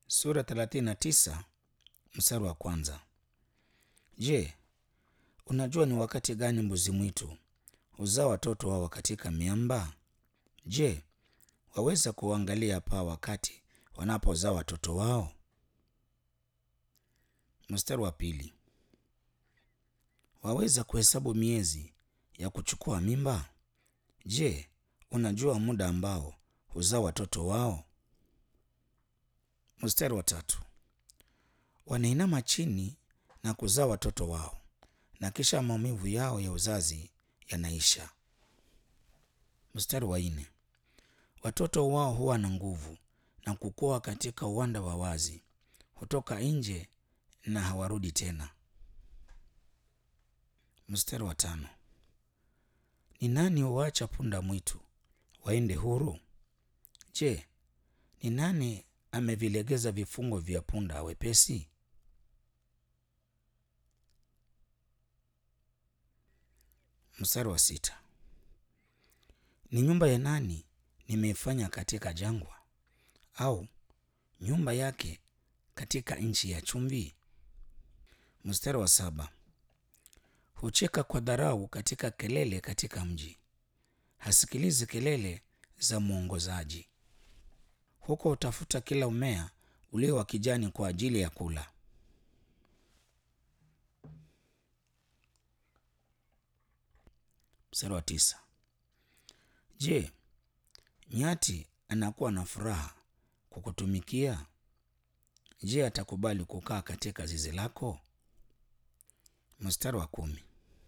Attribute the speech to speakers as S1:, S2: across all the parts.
S1: sura 39 mstari wa kwanza. Je, unajua ni wakati gani mbuzi mwitu huzaa watoto wao katika miamba? Je, waweza kuangalia paa wakati wanapozaa watoto wao? Mstari wa pili. Waweza kuhesabu miezi ya kuchukua mimba? Je, unajua muda ambao huzaa watoto wao? Mstari wa tatu. Wanainama chini na kuzaa watoto wao, na kisha maumivu yao ya uzazi yanaisha. Mstari wa nne. Watoto wao huwa na nguvu na kukua katika uwanda wa wazi, hutoka nje na hawarudi tena. Mstari wa tano. Ni nani huacha punda mwitu waende huru? Je, ni nani amevilegeza vifungo vya punda wepesi? Mstari wa sita. Ni nyumba ya nani nimeifanya katika jangwa, au nyumba yake katika nchi ya chumvi? Mstari wa saba. Hucheka kwa dharau katika kelele katika mji, hasikilizi kelele za mwongozaji. Huko utafuta kila mmea ulio wa kijani kwa ajili ya kula. Mstari wa tisa. Je, nyati anakuwa na furaha kukutumikia? Je, atakubali kukaa katika zizi lako? Mstari wa kumi.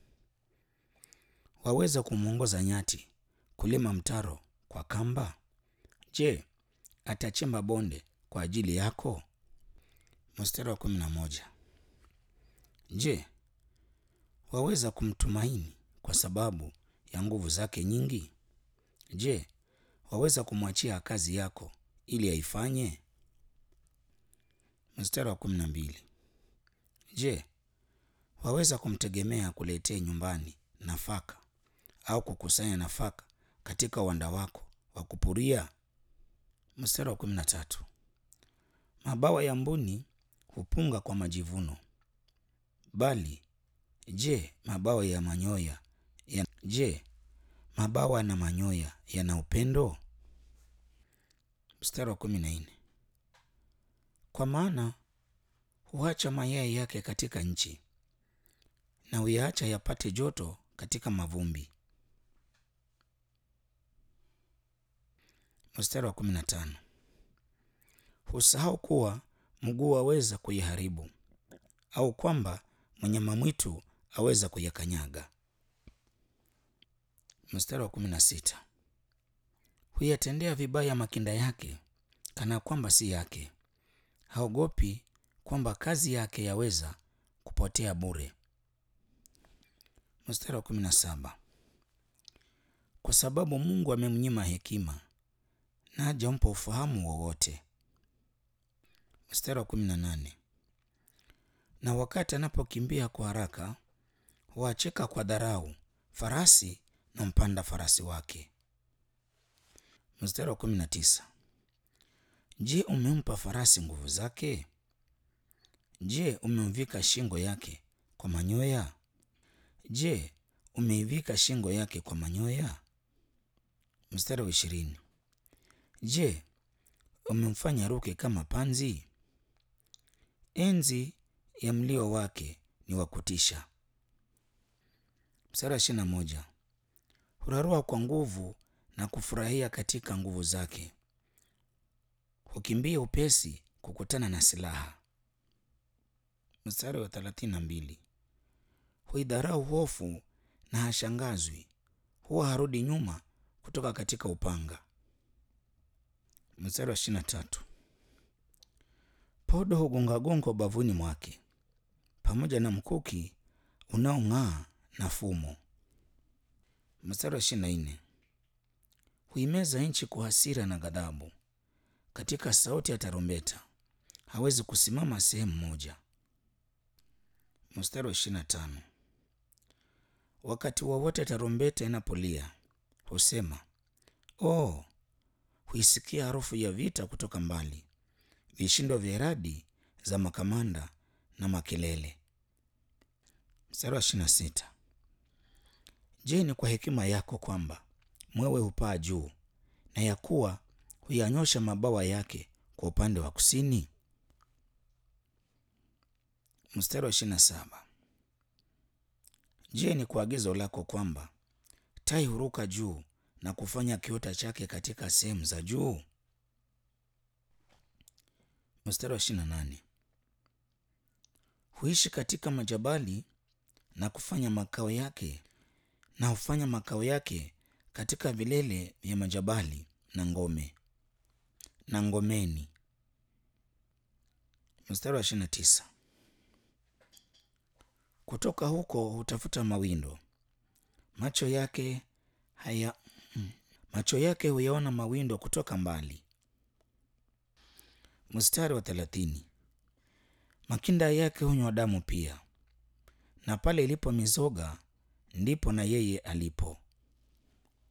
S1: Waweza kumwongoza nyati kulima mtaro kwa kamba? Je, atachimba bonde kwa ajili yako? Mstari wa kumi na moja. Je, waweza kumtumaini kwa sababu ya nguvu zake nyingi? Je, waweza kumwachia kazi yako ili aifanye? Mstari wa kumi na mbili. Je, waweza kumtegemea kuletee nyumbani nafaka au kukusanya nafaka katika uwanda wako wa kupuria? Mstari wa kumi na tatu. Mabawa ya mbuni hupunga kwa majivuno, bali je, mabawa ya manyoya ya, je, mabawa na manyoya yana upendo? Mstari wa kumi na nne. Kwa maana huacha mayai yake katika nchi na huyaacha yapate joto katika mavumbi. Mstari wa kumi na tano. Husahau kuwa mguu aweza kuiharibu au kwamba mnyama mwitu aweza kuyakanyaga. Mstari wa kumi na sita. Huyatendea vibaya makinda yake kana kwamba si yake, haogopi kwamba kazi yake yaweza kupotea bure. Mstari wa kumi na saba. Kwa sababu Mungu amemnyima hekima na hajampa ufahamu wowote. Mstari wa kumi na nane. Na wakati anapokimbia kwa haraka huacheka kwa dharau farasi na mpanda farasi wake. Mstari wa kumi na tisa. Je, umempa farasi nguvu zake? Je, umemvika shingo yake kwa manyoya? Je, umeivika shingo yake kwa manyoya? Mstari wa ishirini. Je, umemfanya ruke kama panzi? Enzi ya mlio wake ni wa kutisha. Mstari wa ishirini na moja. Hurarua kwa nguvu na kufurahia katika nguvu zake, hukimbia upesi kukutana na silaha. Mstari wa thelathini na mbili. Huidharau hofu na hashangazwi, huwa harudi nyuma kutoka katika upanga. Mstari wa ishirini na tatu. Podo hugongagonga ubavuni mwake, pamoja na mkuki unaong'aa na fumo. Mstari wa ishirini na nne. Huimeza nchi kwa hasira na ghadhabu, katika sauti ya tarumbeta hawezi kusimama sehemu moja. Mstari wa ishirini na tano. Wakati wowote tarumbeta inapolia husema, oh, huisikia harufu ya vita kutoka mbali, vishindo vya radi za makamanda na makelele. Mstari wa ishirini na sita. Je, ni kwa hekima yako kwamba mwewe hupaa juu na ya kuwa huyanyosha mabawa yake kwa upande wa kusini? Mstari wa ishirini na saba. Je, ni kwa agizo lako kwamba tai huruka juu na kufanya kiota chake katika sehemu za juu? Mstari wa ishirini na nane. Huishi katika majabali na kufanya makao yake na hufanya makao yake katika vilele vya majabali na ngome na ngomeni. Mstari wa ishirini na tisa. Kutoka huko hutafuta mawindo, macho yake haya macho yake huyaona mawindo kutoka mbali. Mstari wa thelathini. Makinda yake hunywa damu pia, na pale ilipo mizoga ndipo na yeye alipo.